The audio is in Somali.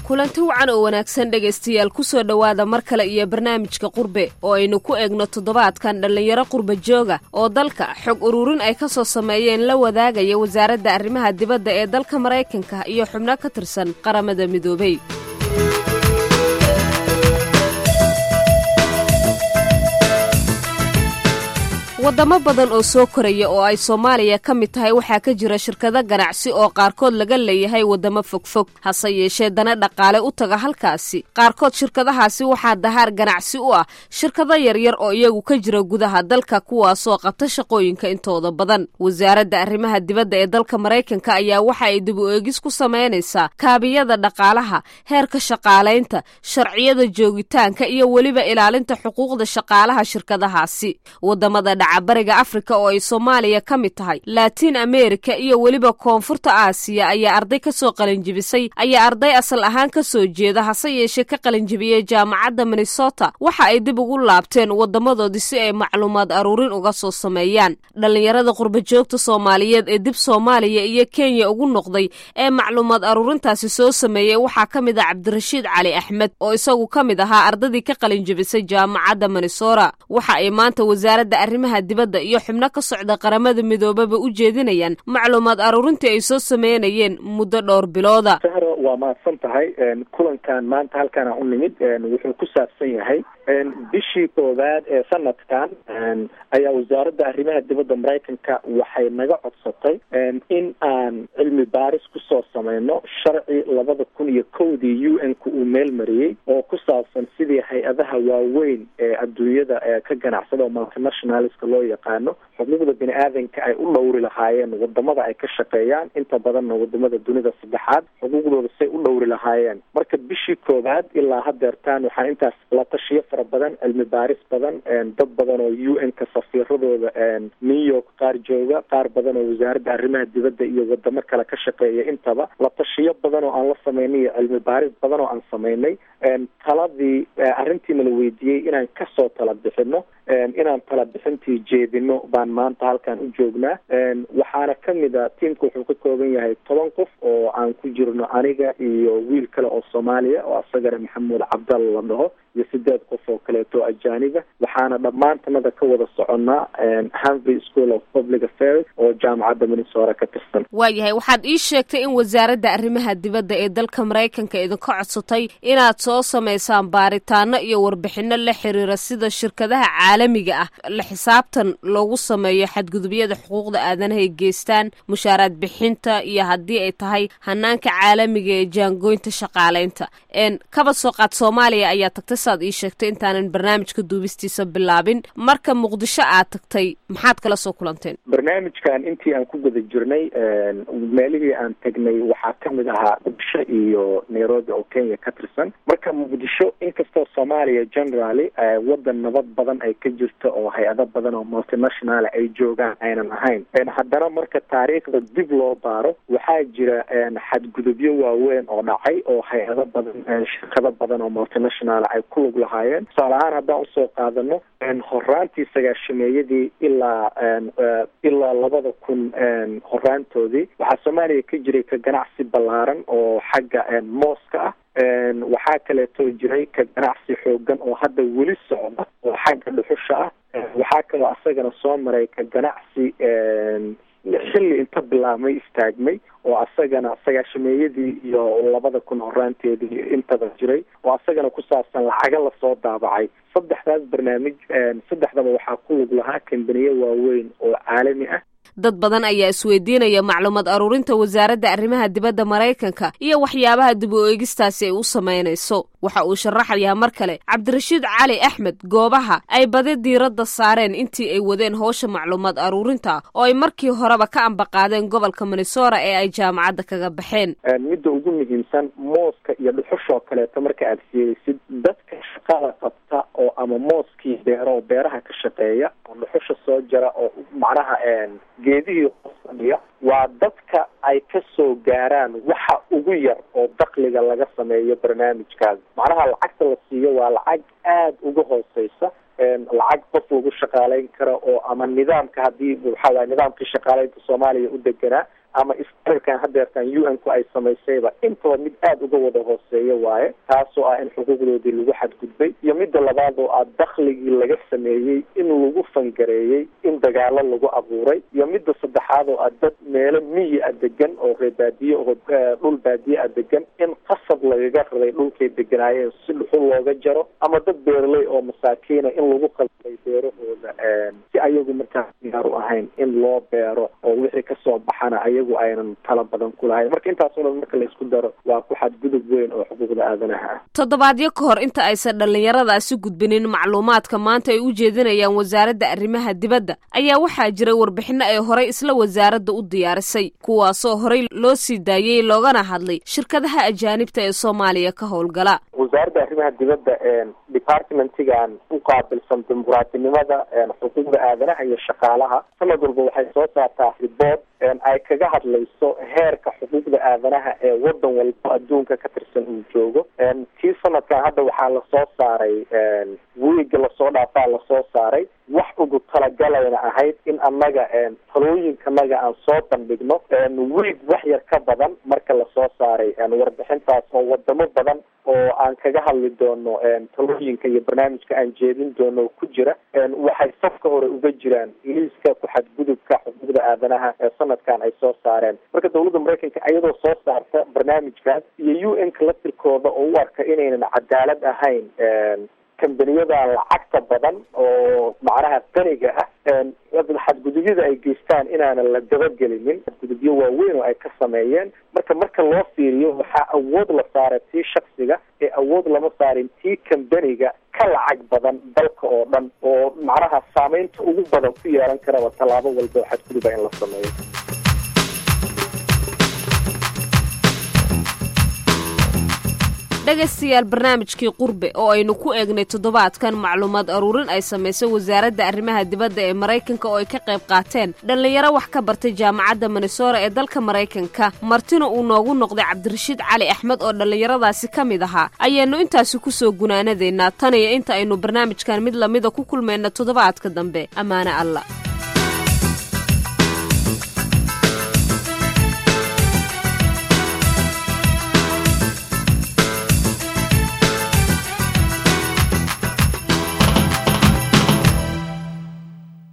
kulanti wacan oo wanaagsan dhegaystayaal kusoo dhowaada mar kale iyo barnaamijka qurbe oo aynu ku eegno toddobaadkan dhallinyaro qurba jooga oo dalka xog ururin ay ka soo sameeyeen la wadaagaya wasaaradda arrimaha dibadda ee dalka maraykanka iyo xubno ka tirsan qaramada midoobay waddamo badan oo soo koraya oo ay soomaaliya ka mid tahay waxaa ka jira shirkado ganacsi oo qaarkood laga leeyahay waddamo fogfog hase yeeshee dana dhaqaale u taga halkaasi qaarkood shirkadahaasi waxaa dahaar ganacsi u ah shirkado yaryar oo iyagu ka jira gudaha dalka kuwaasoo qabta shaqooyinka intooda badan wasaaradda arrimaha dibadda ee dalka maraykanka ayaa waxa ay dib u eegis ku samaynaysaa kaabiyada dhaqaalaha heerka shaqaalaynta sharciyada joogitaanka iyo weliba ilaalinta xuquuqda shaqaalaha shirkadahaasi wadamada bariga afrika oo ay soomaaliya ka mid tahay laatiin amerika iyo weliba koonfurta aasiya ayaa arday ka soo qalinjibisay ayaa arday asal ahaan ka soo jeeda hase yeeshee ka qalinjibiyey jaamacadda minnesota waxa ay dib ugu laabteen wadamadoodii si ay macluumaad aruurin uga soo sameeyaan dhallinyarada qurbajoogta soomaaliyeed ee dib soomaaliya iyo kenya ugu noqday ee macluumaad aruurintaasi soo sameeyey waxaa ka mid ah cabdirashiid cali axmed oo isagu ka mid ahaa ardadii ka qalinjibisay jaamacadda minnesota waxa ay maanta wasaaradda arrimaha dibadda iyo xubno ka socda qaramada midoobaba u jeedinayaan macluumaad aruurintii ay soo sameynayeen muddo dhowr bilooda sahro waa mahadsan tahay kulankan maanta halkaana u nimid wuxuu ku saabsan yahay bishii koowaad ee sanadkan ayaa wasaaradda arrimaha dibadda maraykanka waxay naga codsatay in aan cilmi baaris kusoo sameyno sharci labada kun iyo kowdii u n ka uu meel mariyey oo ku saabsan sidii hay-adaha waaweyn ee adduunyada ee ka ganacsada oo multinationalska loo yaqaano xuquuqda bini aadanka ay u dhowri lahaayeen wadamada ay ka shaqeeyaan inta badanna wadamada dunida saddexaad xuquuqdooda say u dhowri lahaayeen marka bishii koowaad ilaa hadeertaan waxaa intaas la tashiyo fara badan cilmi baaris badan dad badan oo u n ka safiiradooda new york qaar jooga qaar badan oo wasaaradda arrimaha dibadda iyo wadamo kale ka shaqeeya intaba la tashiyo badan oo aan la sameynay iyo cilmi baaris badan oo aan sameynay taladii arrintiina la weydiiyey inaan kasoo tala bixino inaan tala bixintii jeedino baan maanta halkan u joognaa waxaana kamid a tiamka wuxuu ka kooban yahay toban qof oo aan ku jirno aniga iyo wiil kale oo soomaaliya oo asagana maxamuud cabdalla la dhaho iyo sideed qof oo kaleeto ajaaniba waxaana dhammaantanada ka wada soconnaa hanvry school of public affairs oo jaamacadda minnesota ka tirsan waayahay waxaad ii sheegtay in wasaaradda arrimaha dibadda ee dalka maraykanka idinka codsatay inaad soo samaysaan baaritaano iyo warbixino la xiriira sida shirkadaha caalamiga ah la xisaabtan loogu sameeyo xadgudubyada xuquuqda aadanaha ay geystaan mushaaraad bixinta iyo haddii ay tahay hanaanka caalamiga ee jaangooynta shaqaaleynta kaba soo qaad soomaaliya ayaa tagtay saad ii sheegtay intaanan barnaamijka duubistiisa bilaabin marka muqdisho aad tagtay maxaad kala soo kulanteen barnaamijkan intii aan ku guda jirnay meelihii aan tagnay waxaa kamid ahaa muqdisho iyo nairobi oo kenya ka tirsan marka muqdisho inkastoo soomaaliya generaly wadan nabad badan ay ka jirto oo hay-ado badan oo multinational ay joogaan aynan ahayn haddana marka taariikhda dib loo baaro waxaa jira xadgudubyo waaweyn oo dhacay oo hay-ado badan shirkado badan oo multinational ay ku lug lahaayeen tusaale ahaan haddaan usoo qaadano horaantii sagaashameeyadii ilaa ilaa labada kun horaantoodii waxaa soomaaliya ka jiray ka ganacsi ballaaran oo xagga mooska ah waxaa kaleeto jiray ka ganacsi xoogan oo hadda weli socda oo xagga dhuxusha ah waxaa kaloo asagana soo maray ka ganacsi xilli inta bilaabmay istaagmay oo asagana sagaashameeyadii iyo labada kun horaanteedii intaba jiray oo asagana ku saabsan lacaga lasoo daabacay saddexdaas barnaamij saddexdaba waxaa ku lug lahaa kambaniye waaweyn oo caalami ah dad badan ayaa isweydiinaya macluumaad aruurinta wasaaradda arrimaha dibadda maraykanka iyo waxyaabaha dib u eegistaasi ay u samaynayso waxa uu sharaxayaa mar kale cabdirashiid cali axmed goobaha ay badi diiradda saareen intii ay wadeen howsha macluumaad aruurinta oo ay markii horeba ka ambaqaadeen gobolka minnesota ee ay jaamacadda kaga baxeen midda ugu muhiimsan mooska iyo dhuxushoo kaleeto marka aad fiirisid dadka shaqada qabta oo ama mooskii beero oo beeraha ka shaqeeya oo dhuxusha soo jara oo macnaha geedihii hoos fadhiya waa dadka ay ka soo gaaraan waxa ugu yar oo dakliga laga sameeyo barnaamijkaas macnaha lacagta la siiyo waa lacag aada uga hooseysa lacag qof lagu shaqaaleyn karo oo ama nidaamka haddii waxaa waay nidaamkii shaqaaleynta soomaaliya u deganaa ama istirkan hadeertan u n ku ay samaysayba intaba mid aada uga wada hooseeya waaye taasoo ah in xuquuqdoodii lagu xadgudbay iyo midda labaad oo ah dakhligii laga sameeyey in lagu fangareeyey in dagaalo lagu abuuray iyo midda saddexaad oo ah dad meelo miyi a degan oo reer baadiye oo dhul baadiye a degan in qasab lagaga raday dhulkay deganaayeen si dhuxul looga jaro ama dad beeraley oo masaakiina in lagu qalbay beerahooda si ayagu markaa diyaar u ahayn in loo beero oo wixii kasoo baxana ayagu aynan tala badan ku lahayn marka intaasoo dhan marka la isku daro waa ku xadgudub weyn oo xuquuqda aadanaha ah toddobaadyo ka hor inta aysan dhallinyaradaasi gudbinin macluumaadka maanta ay u jeedinayaan wasaaradda arrimaha dibadda ayaa waxaa jira warbixino ay horay isla wasaaradda u diyaarisay kuwaasoo horay loo sii daayey loogana hadlay shirkadaha ajaanibta ee soomaaliya ka howlgala wasaaradda arrimaha dibadda departmentigan u qaabilsan dimuqraatinimada xuquuqda aadanaha iyo shaqaalaha sanad walba waxay soo saartaa riboort ay kaga hadlayso heerka xuquuqda aadanaha ee wadan walba adduunka ka tirsan uu joogo kii sanadkan hadda waxaa lasoo saaray wiiga lasoo dhaafaa lasoo saaray wax ugu talagalayna ahayd in annaga talooyinkanaga aan soo bandhigno wiig wax yar ka badan marka lasoo saaray warbixintaas oo wadamo badan oo aan kaga hadli doono talooyinka iyo barnaamijka aan jeedin doono ku jira waxay safka hore uga jiraan liiska ku-xadgudubka xuquuqda aadanaha ee sanadkan ay soo saareen marka dawladda maraykanka iyadoo soo saarta barnaamijkaas iyo u n ka laftirkooda oo u arka inaynan cadaalad ahayn kambaniyada lacagta badan oo macnaha qaniga ah xadgudubyada ay geystaan inaanan la dabagelinin xadgudubyo waaweyn oo ay ka sameeyeen marka marka loo fiiriyo waxaa awood la saaray tii shaksiga ee awood lama saarin tii kambaniga ka lacag badan dalka oo dhan oo macnaha saameynta ugu badan ku yeelan karaba tallaabo walba oo xadguduba in la sameeyo dhegaystayaal barnaamijkii qurbe oo aynu ku eegnay toddobaadkan macluumaad aruurin ay samaysay wasaaradda arrimaha dibadda ee maraykanka oo ay ka qayb qaateen dhallinyaro wax ka bartay jaamacadda minnesora ee dalka maraykanka martina uu noogu noqday cabdirashiid cali axmed oo dhallinyaradaasi ka mid ahaa ayaannu intaasi ku soo gunaanadeynaa tan iyo inta aynu barnaamijkan mid lamida ku kulmayna toddobaadka dambe ammaane alla